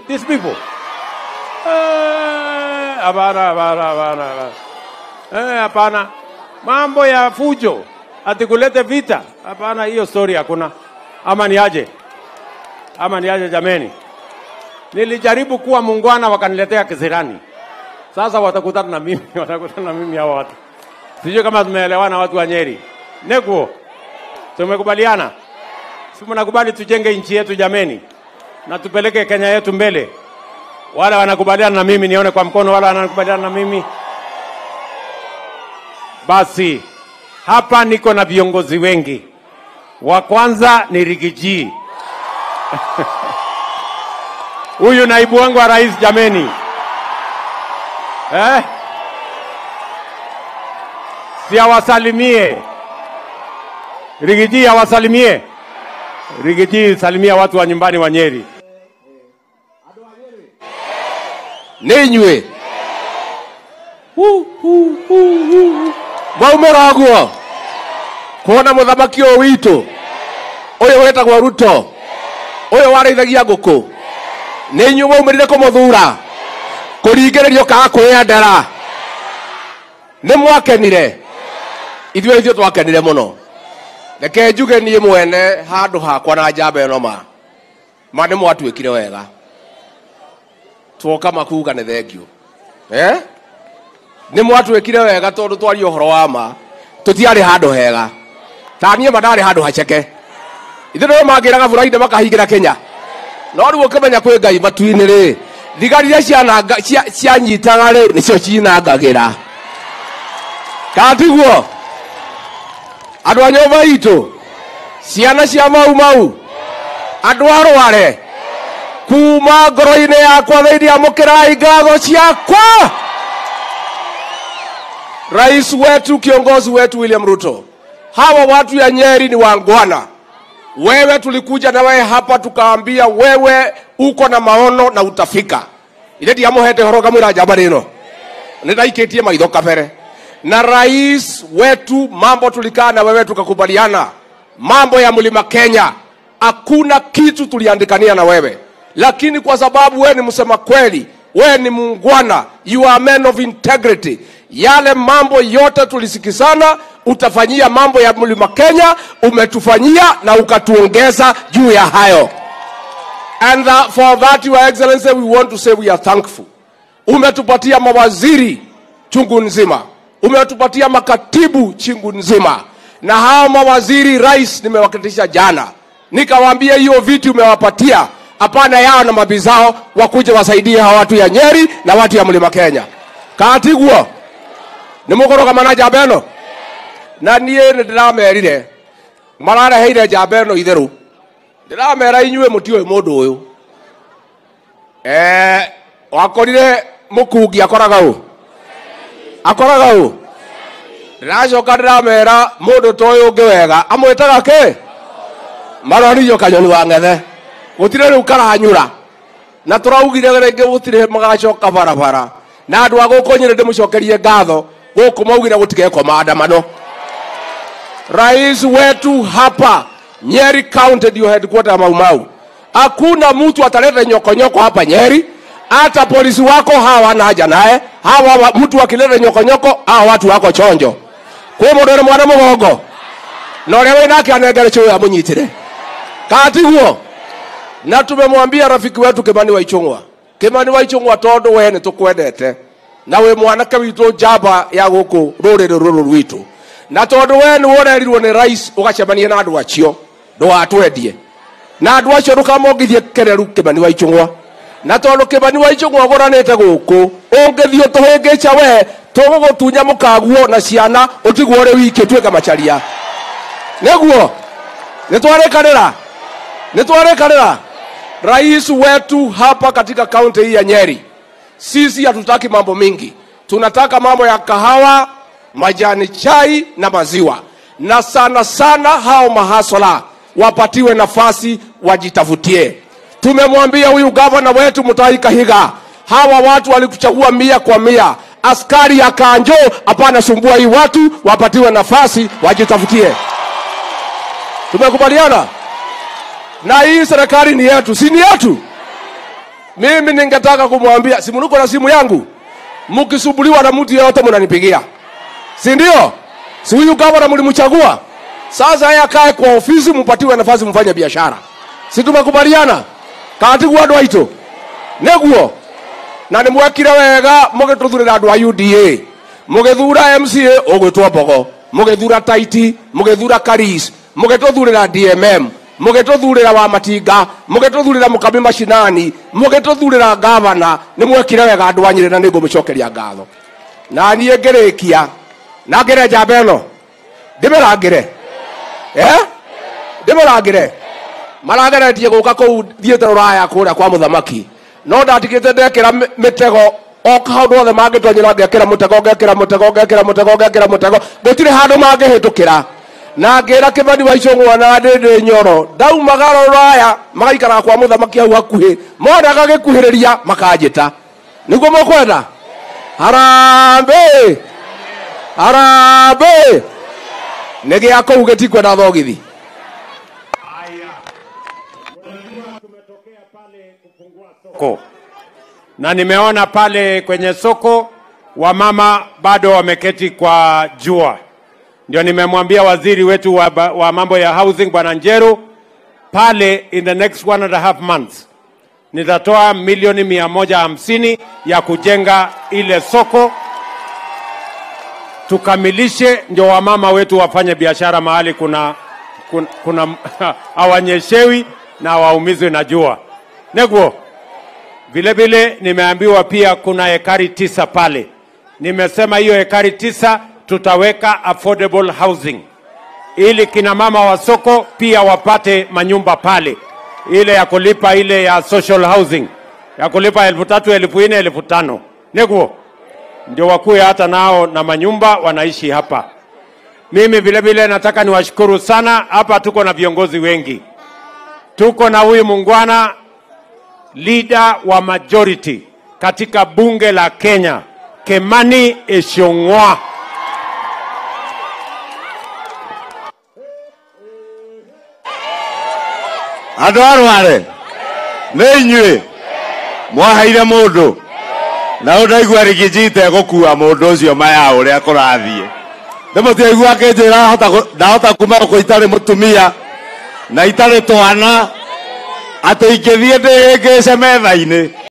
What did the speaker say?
these people? Eh, Hapana, hapana, hapana, hapana. Eh, hapana. Mambo ya fujo ati kulete vita, hapana, hiyo story hakuna. Ama ni aje? Ama ni aje jameni? Nilijaribu kuwa muungwana wakaniletea kisirani. Sasa watakutana na mimi, watakutana na mimi hawa watu. Sijui kama tumeelewana watu wa Nyeri. Nekuo, tumekubaliana? Si mnakubali tujenge nchi yetu jameni, na tupeleke Kenya yetu mbele. Wale wanakubaliana na mimi, nione kwa mkono. Wale wanakubaliana na mimi, basi hapa niko na viongozi wengi. Wa kwanza ni Rigiji, huyu naibu wangu wa rais jameni, eh? si awasalimie Rigiji, awasalimie Rigiji, salimia watu wa nyumbani wa Nyeri. nä inyuä mwaumä guo kuona må thamaki å witå å yå wä tagwo ruto å yå warä ngå kå nä inyuä mwaumä rire kå må thura kå ringä rä rio kaga kwä endera nä mwakenire ithuä ithuä twakenire må no reke njuge niä mwene handå hakwa na njamba ä no ma ma nä mwatuä kire wega twoka makuga nä thengio eh? nä mwatuä kire wega tondå twaria å horo wa ma tå tiarä handå hega taniä ma ndarä handå haceke ithe nä mangä raga bå rainde makahingä ra kenya no rä u å kä menya kwä ngai matu-inä rä thigari iria ciananga- cia- cianyitaga rä nä cio cinangagä ra katiguo andå a nyå mba itå ciana cia mau mau andå arware kuma ngoro-inä yakwa thä amå kä rai ngatho ciakwa rais wetu kiongozi wetu william ruto hawa watu ya nyeri ni wangwana wewe tulikuja na wewe hapa tukaambia wewe uko na maono na utafika ithe ndiamũhete horo ngamwĩra njamba rĩno nĩ ndaikĩtie maitho kabere na rais wetu mambo tulikaa na wewe tukakubaliana mambo ya mlima kenya hakuna kitu tuliandikania na wewe lakini kwa sababu wewe ni msema kweli wewe ni muungwana you are men of integrity yale mambo yote tulisikizana utafanyia mambo ya mlima kenya umetufanyia na ukatuongeza juu ya hayo and uh, for that your excellency we want to say we are thankful umetupatia mawaziri chungu nzima umetupatia makatibu chungu nzima na hao mawaziri rais nimewakitisha jana nikawaambia hiyo viti umewapatia hapana yao na mabizao wakuja wasaidie hawa watu ya nyeri na watu ya mlima kenya katiguo nä må kårå na njamba ä no na niä nä ndä ramerire marareheire njamba ä no itherå ndä ramera inyuä må tiå må ndå å yå wakorire må kungi akoraga å akoraga å ndä racoka ndä ramera må ndå ta å yå å ngä wega amwä taga kä maroririo kanyoni wa ng'ethe gå tirä rä u karanyå na tå raugire rä ngä gå tirä magacoka barabara na andå a gå kå nyä ndä må cokerie ngatho gå kå maugire gå tigekwo maandamano rais wetu hapa nyeri county ndio headquarter ya maumau hakuna mtu ataleta nyokonyoko hapa nyeri hata polisi wako hawa wana haja naye hawa wa- mtu akileta nyokonyoko hawa watu wako chonjo kwä må ndå rä mwana må gongo na å rä a wä nake anengere cå ya må nyitire katiguo na tumemwambia rafiki wetu kimani wa ichung'wa kimani wa ichung'wa tondu we nä tå kwendete na wä mwanake witå njamba ya gå kå rå rä rä rå rå rwitå na tondå we nä worerirwo nä rais å gacemania na andå acio ndågatwendie na andå acio ndå kamongithie kereru kä wa ichung'wa na tondå kä wa ichung'wa å gå ranä te gå kå å ngä thiä tå hä ngä ca we tå gå gå tunya må kaguo na ciana å tigwo rä wiki tuä ke macaria nä guo nä twarä kanä ra nä twarä kanä ra rais wetu hapa katika kaunti hii ya nyeri sisi hatutaki mambo mingi tunataka mambo ya kahawa majani chai na maziwa na sana sana hao mahasola wapatiwe nafasi wajitafutie tumemwambia huyu gavana wetu mutai kahiga hawa watu walikuchagua mia kwa mia askari ya kanjo hapana sumbua hii watu wapatiwe nafasi wajitafutie tumekubaliana na hii serikali ni yetu si ni yetu mimi ningetaka kumwambia simu niko na simu yangu mkisumbuliwa na mtu yeyote mnanipigia si ndio si huyu gavana mlimchagua sasa yeye akae kwa ofisi mpatiwe nafasi mfanye biashara si tumekubaliana katigu andå aitå nĩguo na nĩ mwekire wega mũgĩtũthurĩra andũ a uda mũgĩthura mca ũgwĩtwo mbogo mũgĩthura taiti mũgĩthura karis mũgĩtũthurĩra dmm mũgĩtũthurĩra wa matinga mũgĩtũthurĩra mũkami macinani mũgĩtũthurĩra gavana nĩ mwekire wega andũ a nyĩrĩ na nĩ ngũmĩcokeria ngatho na niĩ ngĩrĩkia na ngĩre njamba ĩno ndĩmĩrangĩre eh? ndĩmĩrangĩre marageretie gå ka kå u thiäte rå raya kå rä a kwa må thamaki no ndatigä te ndekä ra mä tego o kaå othe mangä tonyä ra ngekä ra må tego ngekä ra må tego ngekä ra må tego ngekä ra må tego gå tirä handå mangä hä tå kä ra na ngä ra kä bani wa icång'wa na ndä ndä nyoro ndaumaga rå raya magaikara kwa må thamaki hau hakuhä mona gagä kuhä rä ria makanjä ta nä guo måkwenda harambä harambä nä gä a kå u gä tikwenda thogithi soko na nimeona pale kwenye soko wamama bado wameketi kwa jua. Ndio nimemwambia waziri wetu wa, ba- wa mambo ya housing bwana Njeru pale, in the next one and a half months nitatoa milioni mia moja hamsini ya kujenga ile soko tukamilishe, ndio wamama wetu wafanye biashara mahali kuna, kuna, kuna hawanyeshewi na hawaumizwi na jua neguo vile vile nimeambiwa pia kuna hekari tisa pale. Nimesema hiyo hekari tisa tutaweka affordable housing ili kina mama wa soko pia wapate manyumba pale, ile ya kulipa ile ya social housing ya kulipa elfu tatu elfu nne elfu tano neguo ndio wakuwe hata nao na manyumba wanaishi hapa. Mimi vile vile nataka niwashukuru sana. Hapa tuko na viongozi wengi, tuko na huyu mungwana leader wa majority katika bunge la Kenya, Kemani Ichung'wa. andå arware nä inyuä mwaheire må ndå na å ndaigua rigijite gå kua må ndå å cio maya å rä a kå rathiä ndä må tiaigua akä njä ra ndahota kuma gå itarä må tumia na itarä twana atä ingä thiä ndä hä ngä ce metha-inä